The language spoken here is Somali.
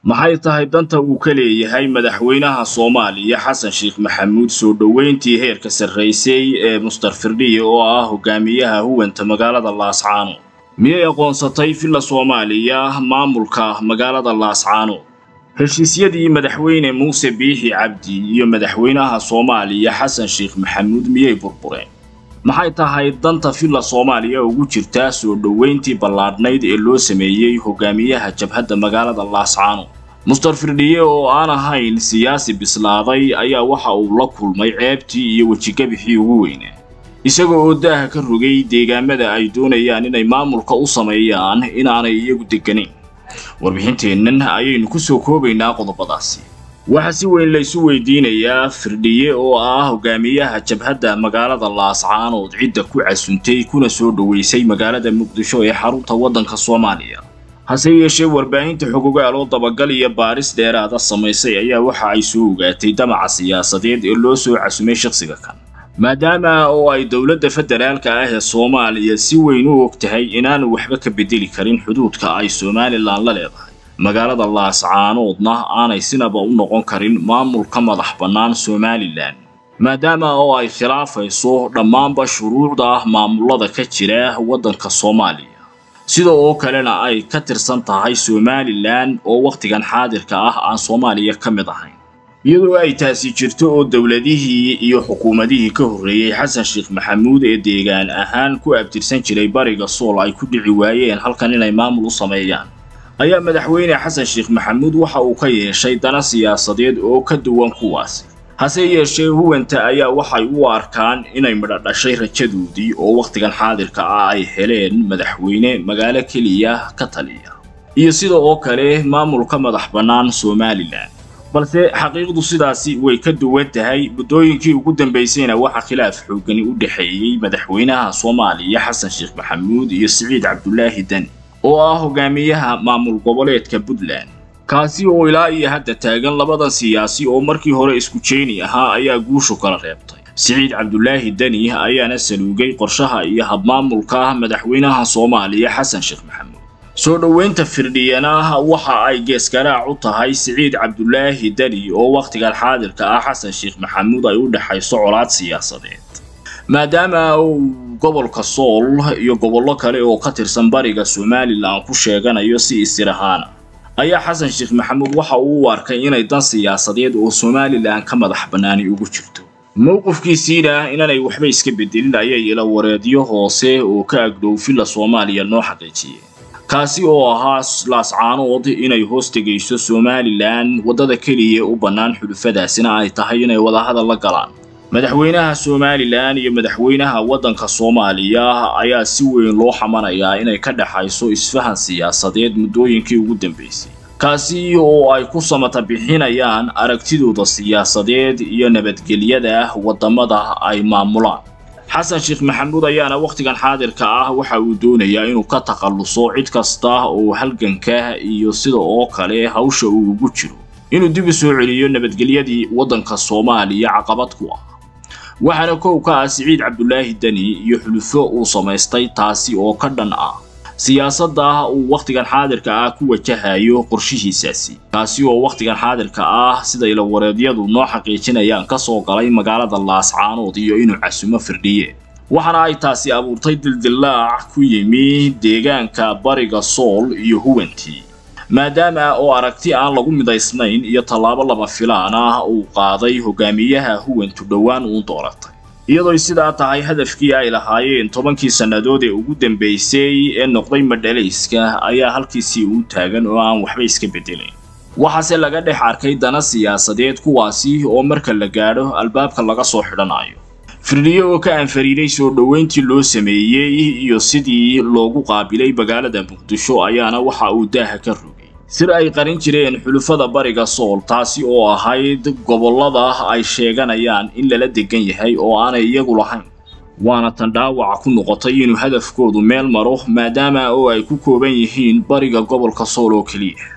maxay tahay danta uu ka leeyahay madaxweynaha soomaaliya xasan sheekh maxamuud soo dhoweyntii heerka sarraysay ee mustar firdhiye oo ah hogaamiyaha huwanta magaalada laascaano miyay aqoonsatay villa soomaaliya maamulka magaalada laascaano heshiisyadii madaxweyne muuse biixi cabdi iyo madaxweynaha soomaaliya xasan sheekh maxamuud miyay burbureen maxay tahay danta villa soomaaliya ugu jirtaa soo dhoweyntii ballaadhnayd ee loo sameeyey hogaamiyaha jabhadda magaalada laascaano mustar firdhiye oo aan ahayn siyaasi bislaaday ayaa waxa uu la kulmay ceebtii iyo wejigabixii ugu weynaa isaga oo daaha ka rogay deegaamada ay doonayaan inay maamulka u sameeyaan inaanay iyagu degganayn warbixinteennan ayaynu ku soo koobaynaa qodobadaasi waxaa si weyn laysu weydiinayaa firdhiye oo ah hogaamiyaha jabhadda magaalada laascaanood cidda ku casuntay kuna soo dhoweysay magaalada muqdisho ee xarunta waddanka soomaaliya hase yeeshee warbaahinta xogogaal oo dabagal iyo baaris dheeraada samaysay ayaa waxa ay soo ogaatay damaca siyaasadeed ee loo soo casumay shakhsiga kan maadaama oo ay dowladda federaalka ah ee soomaaliya si weyn u og tahay inaanu waxba ka bedeli karin xuduudka ay somalilan la leedahay magaalada laascaanoodna aanay sinaba u noqon karin maamulka madax bannaan somalilan maadaama oo ay khilaafayso dhammaanba shuruucda maamulada ka jira waddanka soomaaliya sida oo kalena ay ka tirsan tahay somalilan oo wakhtigan xaadirka ah aan soomaaliya ka mid ahayn iyadoo ay taasi jirto oo dowladihii iyo xukuumadihii ka horreeyey xasan sheekh maxamuud ee deegaan ahaan ku abtirsan jiray bariga sool ay ku dhici waayeen halkan inay maamul u sameeyaan ayaa madaxweyne xasan sheekh maxamuud waxa uu ka yeeshay dana siyaasadeed oo ka duwan kuwaasi hase yeeshee huwanta ayaa waxay u arkaan inay midho dhashay rajadoodii oo wakhtigan xaadirka ah ay heleen madaxweyne magaalo keliya ka taliya iyo sida oo kale maamulka madax bannaan somalilan balse xaqiiqdu sidaasi way ka duwan tahay muddooyinkii ugu dambaysayna waxaa khilaaf xoogani u dhexeeyey madaxweynaha soomaaliya xasan sheekh maxamuud iyo siciid cabdulaahi deni oo ah hogaamiyaha maamul goboleedka puntland kaasi oo ilaa iyo hadda taagan labadan siyaasi oo markii hore isku jeeni ahaa ayaa guushu kala reebtay siciid cabdulaahi deni ayaana saluugay qorshaha iyo habmaamulka madaxweynaha soomaaliya xasan sheekh maxamuud soo dhoweynta firdhiyana waxa ay geesgaraac u tahay siciid cabdulaahi deni oo wakhtigan xaadirka ah xasan sheekh maxamuud ay u dhexayso colaad siyaasadeed maadaama uu gobolka sool iyo gobollo kale oo ka tirsan bariga somalilan ku sheeganayo si isir ahaana ayaa xasan sheekh maxamuud waxa uu u arkay inay dan siyaasadeed oo somalilan ka madax bannaani ugu jirto mowqifkiisiina inaanay waxba iska bedelin ayay ila wareedyo hoose oo ka agdhow villa soomaaliya noo xaqiijiyeen kaasi oo ahaa laascaanood inay hoos tegayso somalilan waddada keliya u bannaan xulufadaasina ay tahay inay wadahadal la galaan madaxweynaha somalilan iyo madaxweynaha waddanka soomaaliya ayaa si weyn loo xamanayaa inay ka dhexayso isfahan siyaasadeed muddooyinkii ugu dambaysay kaasi oo ay ku samata bixinayaan aragtidooda siyaasadeed iyo nabadgelyada waddamada ay maamulaan xasan sheekh maxamuud ayaana wakhtigan xaadirka ah waxa uu doonayaa inuu ka takhalluso cid kasta oo halganka iyo sida oo kale hawsha uu ugu jiro inuu dib u soo celiyo nabadgelyadii waddanka soomaaliya caqabad ku ah waxaana kow ka ah siciid cabdulaahi deni iyo xulufo uu samaystay taasi oo ka dhan ah siyaasadda uu wakhtigan xaadirka ah ku wajahayo qorshihiisaasi kaasi oo wakhtigan xaadirka ah sida ilawareedyadu noo xaqiijinayaan ka soo galay magaalada laascaanood iyo inuu casumo firdhiye waxaana ay taasi abuurtay dildillaac ku yimi deegaanka bariga sool iyo huwantii maadaama oo aragti aan lagu midaysnayn iyo tallaabo lama filaan ah uu qaaday hogaamiyaha huwantu dhowaan uun dooratay iyadooy sidaa tahay hadafkii ay lahaayeen tobankii sannadood ee ugu dambaysay ee noqday madhalayska ayaa halkiisii uu taagan oo aan waxba iska beddelayn waxaase laga dhex arkay dana siyaasadeed kuwaasi oo marka la gaadho albaabka laga soo xidhanayo firdhiye oo ka anfariiday soo dhoweyntii loo sameeyey iyo sidii loogu qaabilay magaalada muqdisho ayaana waxa uu daaha ka rogay sir ay qarin jireen xulufada bariga sool taasi oo ahayd gobollada ay sheeganayaan in lala degan yahay oo aanay iyagu lahayn waana tan dhaawaca ku noqotay inuu hadafkoodu meel maro maadaama oo ay ku kooban yihiin bariga gobolka sool oo keliya